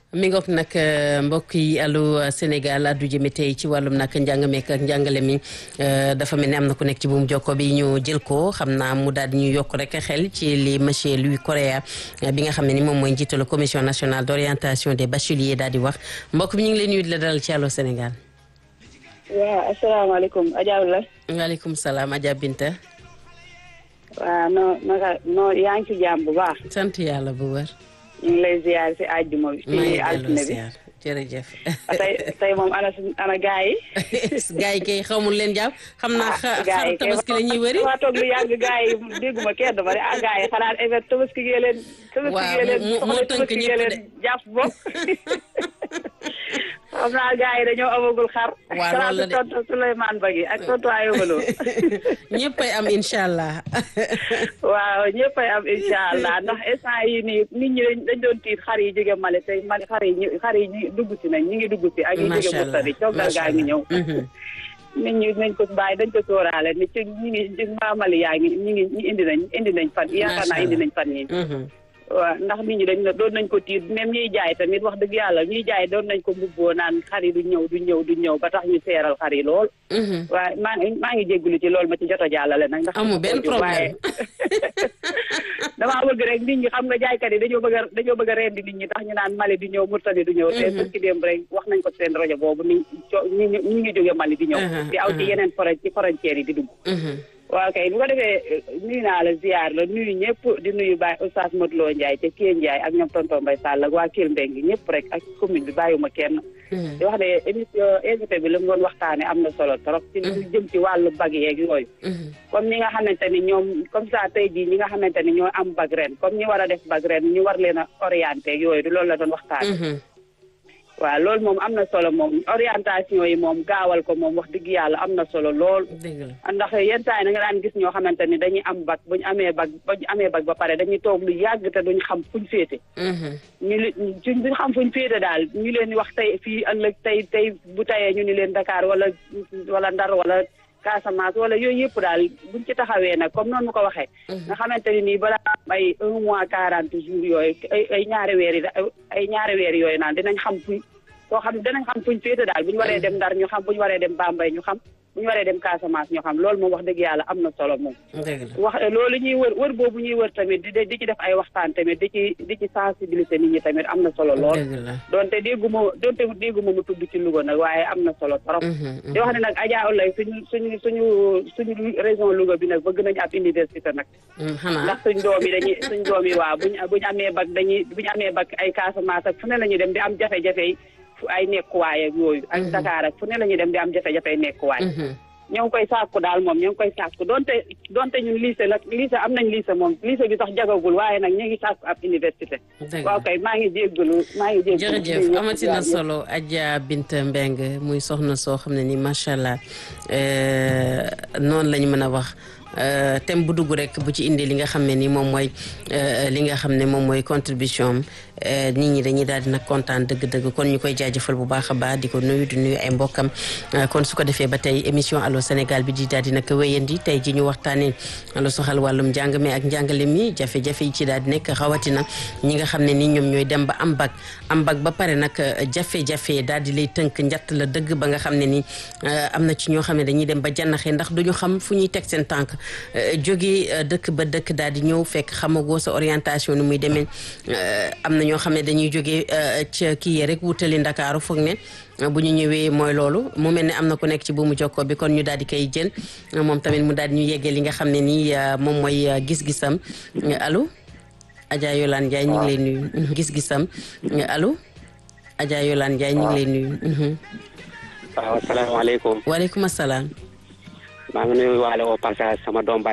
mi ngoog nag mbokk yi allo Sénégal addu jëme tey ci wàllum nag njàng meek ak njàngale mi dafa mel ni am na ku nekk ci buum jokko bi ñu jël ko xam naa mu daal di ñu yokk rek xel ci li monsieur Louis Correa bi nga xam ne ni moom mooy njiitalu commission nationale d' orientation des bacheliers daal di wax mbokk bi ñu ngi leen nuyu di la dalal ci allo Sénégal. waaw asalaamaaleykum Adja la. waaleykum salaam Adja Binta. waaw noo naka noo yaa ngi ci jàmm bu baax. sant yàlla bu wër. ñu ngi lay ziar si àjjuma bi. maa ngi si altine bi jërëjëf. tey tey moom ana ana gaa yi. gaa yi kay xamul leen jàpp xam naa xa gaa yi xar tabaski la ñuy wëri. waa toog lu yàgg gaa yi dégguma kenn ba de ah gaa yi xanaa evet tabaski gee leen. tabaski waaw gee leen moo- moo soxla tënk tabaski ñëpp gee de. leen jàpp bopp. xam naa gaa yi dañoo amagul xar. Waaw, loolu la de. tontu Souleymane Bagui ak tontu Ayobalo. ñëppay am incha allah. waaw ñëppay am incha allah ndax instant yi nii nit ñi dañ dañ doon tiit xar yi jóge Mali tey Mali xar yi ñu xar yi ñu dugg si nañ ñi ngi dugg si ak yi jóge macha allah Mauritanie coogal gaa ngi ñëw Mhm. nit ñi nañ ko bàyyi dañ ko sóoraale ni ci ñi ngi ci mbaa Mali yaa ngi ñi ngi ñi indi nañ indi nañ fan yaakaar naa indi nañ fan yi Mhm. waaw ndax nit ñi dañ doon nañ ko tiit même ñuy jaay tamit wax dëgg yàlla ñuy jaay doon nañ ko mbubboo naan xar yi du ñëw du ñëw du ñëw ba tax ñu seeral xar yi lool Mhm. waaye maa ngi maa ngi jégalu ci loolu ma ci jot a jàllale nag ndax Amul benn problème. damaa bëgg rek nit ñi xam nga jaaykat yi dañoo bëgg a dañoo bëgg a rendi nit ñi tax ñu naan Mali di ñëw Mauritanie du ñëw te sën ci démb rek wax nañ ko seen rajo boobu ni co ñi ñi ñi ngi jóge Mali di ñëw Uh-huh, di aw ci uh-huh. yeneen foro ci frontières yi di dugg Mhm. waaw kay bu ko defee nuyu naa la ziar la nuyu ñëpp di nuyu Baye Oustaz Modou Lo Ndiaye te Kelle Ndiaye ak ñoom tonton Mbaye Sall ak waa Kelle Mbengue ñëpp rek ak commune bi bàyyiwuma kenn Mhm. di wax ne émission invité bi la mu doon waxtaane am na solo trop ci lu jëm ci wàllu bag yeeg yooyu Mhm. comme ñi nga xamante ni ñoom comme ça tey jii ñi nga xamante ni ñoo am bag ren comme ñi war a def bag ren ñu war leen a orienté ak yooyu du loolu la doon waxtaane Mhm. waaw loolu moom am na solo moom orientation yi moom gaawal ko moom wax dëgg yàlla am na solo lool dëgg la. ndax yenn saa yi na nga daan gis ñoo xamante ni dañuy am bag bu ñu amee bag bu ñu amee bag ba pare dañuy toog lu yàgg te duñ xam fuñ féete Mhm. ñu li suñ duñ xam fuñ féete daal ñu leen di wax tey fii ëllëg tey tey bu tayee ñu ni leen Dakar wala wala Ndar wala Casamance wala yooyu yëpp daal buñ ci taxawee nag comme noonu mu ko waxee nga xamante ni nii balaa am ay un mois quarante jours yooyu ay ay ñaari weer yi da- ay ñaari weer yooyu naan dinañ xam fuñ soo xam dinañ xam fuñ féete daal bu ñu waree dem Ndar ñu xam bu ñu waree dem Bambey ñu xam bu ñu waree dem Casamance ñu xam loolu moom wax dëgg yàlla am na solo moom dëgg la. wax loolu ñuy wër wër boobu ñuy wër tamit di di ci def ay waxtaan tamit di ci di ci sensibiliser nit ñi tamit am na solo lool dëgg la. donte dégguma donte dégguma mu tudd ci Louga nag waaye am na solo trop Mhm. di wax ne nag Adja Oulaye suñu suñu suñu suñu région Louga bi nag bëgg nañu ab université nag Mhm. xanaa. ndax suñ doom yi dañuy suñ doom yi waaw buñ buñu amee bag dañuy buñu amee bag ay Casamance ak fu ne la ñuy dem di am jafe-jafe yi fu ay nekkuwaay ak yooyu ak Dakar ak fu ne la ñuy dem di am jafe-jafe nekkuwaay Mhm. ñoo ngi koy sàkku daal moom ñoo ngi koy sàkku donte donte ñun lycée la lycée am nañ lycée moom lycée bi sax jagagul waaye nag ñu ngi sàkku ab université dëgg waaw la. kay maa ngi jéggalu maa ngi jéggalu jërëjëf amati na solo Adja Binta Mbeng muy soxna soo xam ne ni macha allah euh, noonu lañu mën a wax euh, thème bu dugg rek bu ci indi li nga xam ne ni moom mooy euh, li nga xam ne moom mooy contribution am euh, nit ñi dañuy daal di nag kontaan dëgg-dëgg kon ñu koy jaajëfal bu baax a baax di ko nuyu di nuyu ay mbokkam euh, kon su ko defee ba tey émission allo Sénégal bi di daal di nag wéyandi tey ji ñu waxtaanee lu soxal wàllum njàng mi ak njàngale mi jafe-jafe yi ci daal di nekk rawatina ñi nga xam ne ni ñoom ñooy dem ba am bag am bag ba pare nag jafe-jafe daal di lay tënk njatt la dëgg ba nga xam ne ni euh, am na ci ñoo xam ne dañuy dem ba jannaxee ndax duñu xam fu ñuy teg seen tànk euh, jóge euh, dëkk ba dëkk daal di ñëw fekk xamagoo sa orientation ni muy demee euh, am na ñoo xam ne dañuy jóge euh, ca kii yee rek wutali Ndakaaru foog ne euh, bu ñu ñëwee mooy loolu mu mel ne am na ku nekk ci buumu jokkoo bi kon ñu daal di koy jël euh, moom tamit mu daal di ñu yeggee li nga xam ne nii euh, moom mooy euh, gis-gisam Euh, allo Adja Yolande Ndiaye ñu ngi lay nuyu gis-gisam Euh, allo Adja Yolande Ndiaye ñu ngi lay nuyu Mhm. waaw asalaamaaleykum waaleykum asalaam maa ngi nuyu waale au passage sama doom